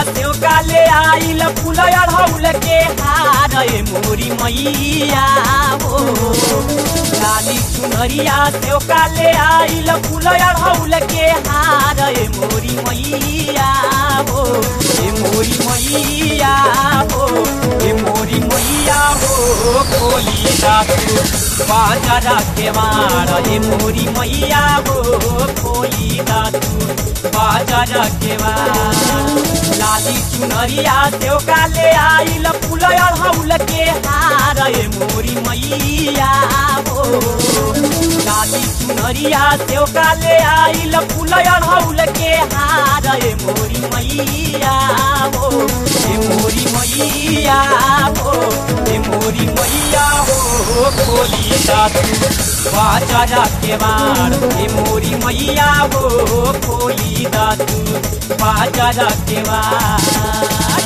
सेव काले आइल फूल अढ़ौल के हार ए मोरी मैया हो लाली चुनरिया सेव काले आइल फूल अढ़ौल के हार ए मोरी मैया हो ए मोरी मैया हो ए मोरी मैया हो खोली दातु बाजार के मार ए मोरी मैया हो खोली दातु बाजार के मार लाली चुनरिया सेव काले आइल फूल अढ़ौल के हार ए मोरी मैया हो लाली चुनरिया सेव काले आइल फूल अढ़ौल के हार ए मोरी मैया हो ए मोरी मैया हो ए मोरी मैया हो खोली दातु बाजारा के बार ए मोरी मैया हो खोली दातु बाजारा के बार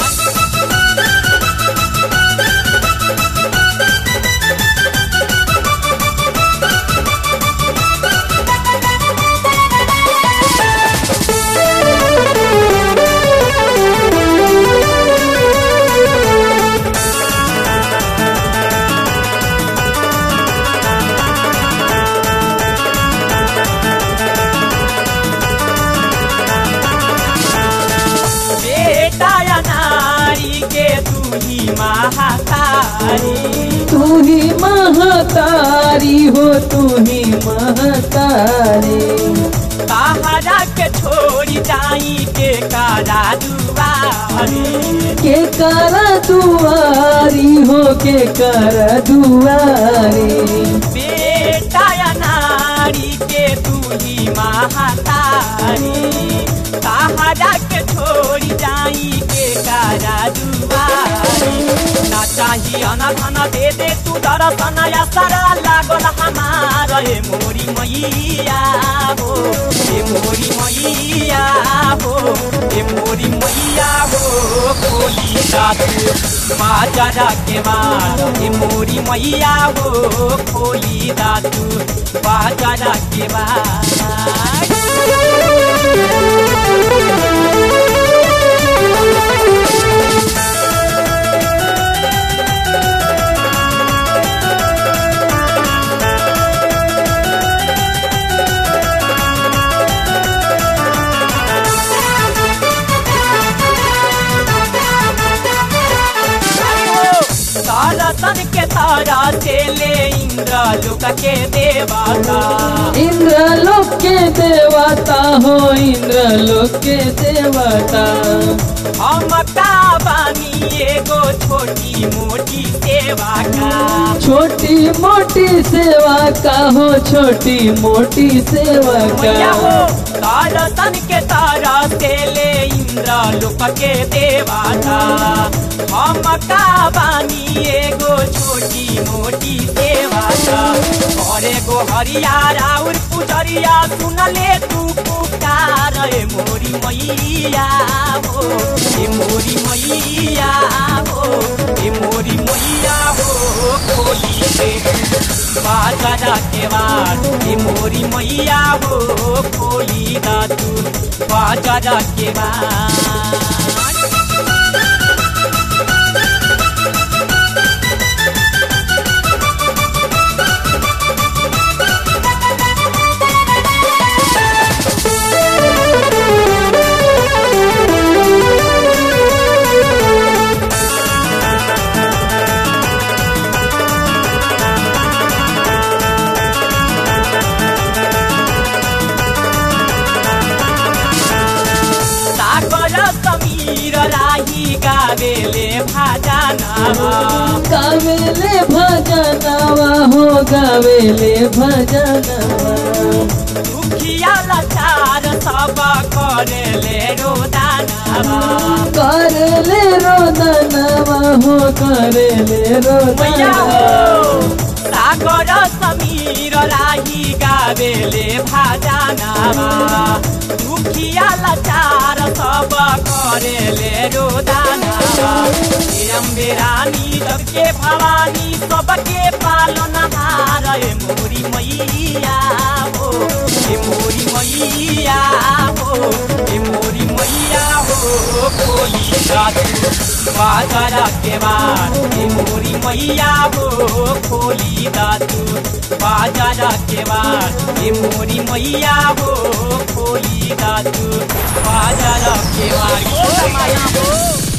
बेटा या नारी के तू ही महातारी तू ही महतारी हो तू ही महतारी सहारा के छोड़ी जाई के कारा दुआरी के कर दुआरी हो के कर दुआरी बेटा या नारी के तू ही महातारी सहारा के छोड़ी जाई के कारा दुआरी ना चाही अनधन दे दे तू दर्शन या सारा लागल हमार ए मोरी मैया हो ए मोरी मैया हो ए मोरी मैया हो खोली दातु बाजारा के मार ए मोरी मैया हो खोली दातु बाजारा के मार तारतन के तारा से ले इंद्र लोक के देवता इंद्र लोक के देवता हो इंद्र लोक के देवता हम का बानी एगो छोटी मोटी सेवा का छोटी मोटी सेवा का हो छोटी मोटी सेवा मैया हो का तारतन के तारा से ले इंद्र लोक के देवता हम का बानी एगो छोटी मोटी सेवा का और एगो हरियारा और पुजरिया सुन ले तू पुकार ए मोरी मैया हो ए मोरी मैया हो ए मोरी मैया हो खोली दे बाजारा के बाद ए मोरी मैया हो खोली दा तू बाजारा के बाद सागर समीर राही गावेले भाजानावा गावेले भजनवा हो गावेले भजनवा दुखिया लाचार सब करेले रोदानावा करले रोदनवा हो करले मैया हो रोदनवा सागर समीर राही गावेले भाजानावा दुखिया लाचार सब करेले रोदानावा अम्बे रानी सबके भवानी सबके पालन हार ए मोरी मैया हो ए मोरी मैया हो ए मोरी मैया हो खोली दातू बाजार के बार हे मोरी मैया हो खोली दातू बाजार के बार हे मोरी मैया हो खोली दातू बाजार के बार